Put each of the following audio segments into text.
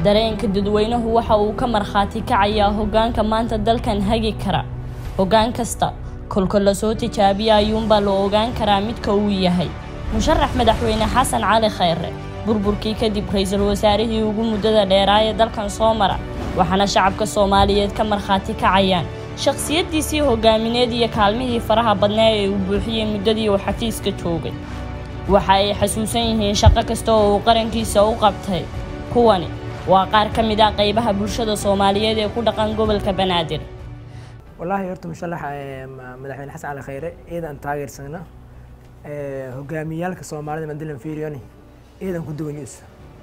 dareenka dadweynuhu waxa uu ka markhaati kacayaa hoggaanka maanta dalkan hagi kara hoggaan kasta kolka lasoo tijaabiya ayuunbaa la ogaan karaa midka uu yahay musharax madaxweyne xasan cali khayre burburkii kadib ra-iisul wasaarihii ugu muddada dheeraa ee dalkan soo mara waxaana shacabka soomaaliyeed ka markhaati kacayaan shakhsiyaddiisii hogaamineed iyo kaalmihii faraha badnaa ee uu buuxiyey muddadii uu xafiiska joogay waxa ay xasuusan yihiin shaqo kasta oo uu qarankiisa u qabtay kuwani waa qaar ka mid ah qaybaha bulshada soomaaliyeed ee ku dhaqan gobolka banaadir wallaahi horta musharax madaxweyne xasan cali khayre ciidan taageersana hogaamiyaalka soomaalida mandilan fiiriyoni ciidan ku duwan yuus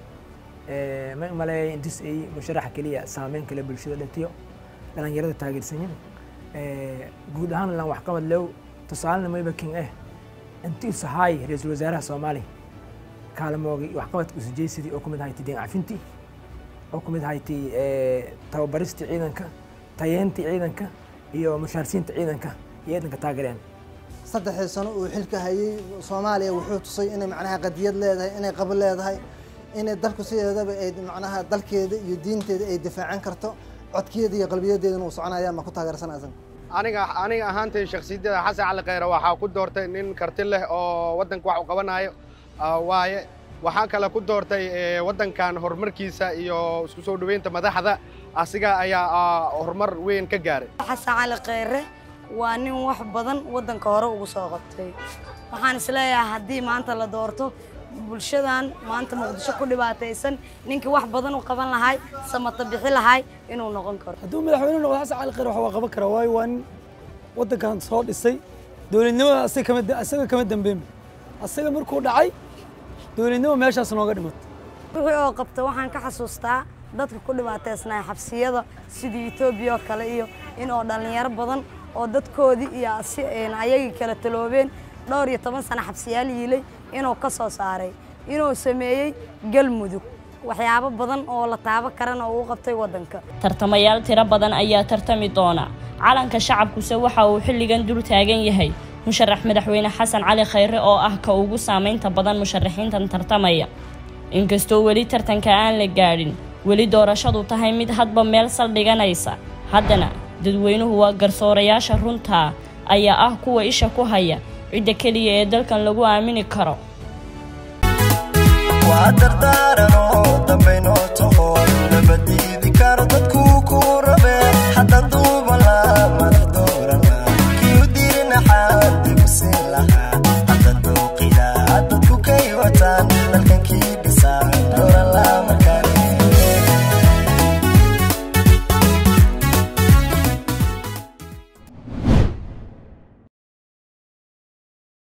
ma maleeya intis ay musharaxa keliya saameyn kale bulshada dhatiyo dhalinyarada taageersanyin guud ahaan lan waxqabad low tusaalena mayba king eh intii sahaay ra-iisul wasaaraha soomaaliya kaalmoogi waxqabadka usujeysadii oo kumid ahayti deen cafintii oo kumid ahayti tababaristii ciidanka tayeyntii ciidanka iyo mushaarsiinta ciidanka iyo ciidanka taageereen saddexdii sano uu xilka hayay soomaaliya wuxuu tusay inay macnaha qadiyad leedahay inay qabo leedahay inay dalku sideedaba ay macnaha dalkeeda iyo diinteeda ay difaacan karto codkeeda iyo qalbiyadeedana uu soconaya ma ku taageersanaysan aniga aniga ahaantay shakhsiyadda xasan cali khayre waxaa ku doortay nin karti leh oo waddanka wax u qabanayo waaye waxaa kale ku doortay waddankan horumarkiisa iyo isku soo dhoweynta madaxda asiga ayaa horumar weyn ka gaaray xasan cali khayre waa nin wax badan waddanka hore ugu soo qabtay waxaan isleeyahay haddii maanta la doorto bulshadan maanta muqdisho ku dhibaataysan ninkii wax badan u qaban lahay samata bixi lahay inuu noqon karo hadduu madaxweyne noqdo xasan cali khayre wax waa qaban karaa waayo waa nin waddankan soo dhisay dowladnimada asaga kama asaga kama dambeynba asaga markuu dhacay dowladnimo meeshaas nooga dhimatay wixii oo qabta waxaan ka xasuustaa dadka ku dhibaataysnaa xabsiyada sidii etoobiya oo kale iyo in oo dhallinyaro badan oo dadkoodii iyo ayagii kala taloobeen dhowr iyo toban sano xabsiyaal yiilay inuu ka soo saaray inuu sameeyey galmudug waxyaabo badan oo la taabo karana uu u qabtay waddanka tartamayaal tiro badan ayaa tartami doona calanka shacabkuse waxa uu xilligan dul taagan yahay musharax madaxweyne xasan cali khayre oo ah ka ugu saamaynta badan musharaxiintan tartamaya inkastoo weli tartanka aan la gaadhin weli doorashadu tahay mid hadba meel saldhiganaysa haddana dadweynuhu waa garsoorayaasha runtaa ayaa ah kuwa isha ku haya cidda keliya ee dalkan lagu aamini karo waa dardaaranoo dambayno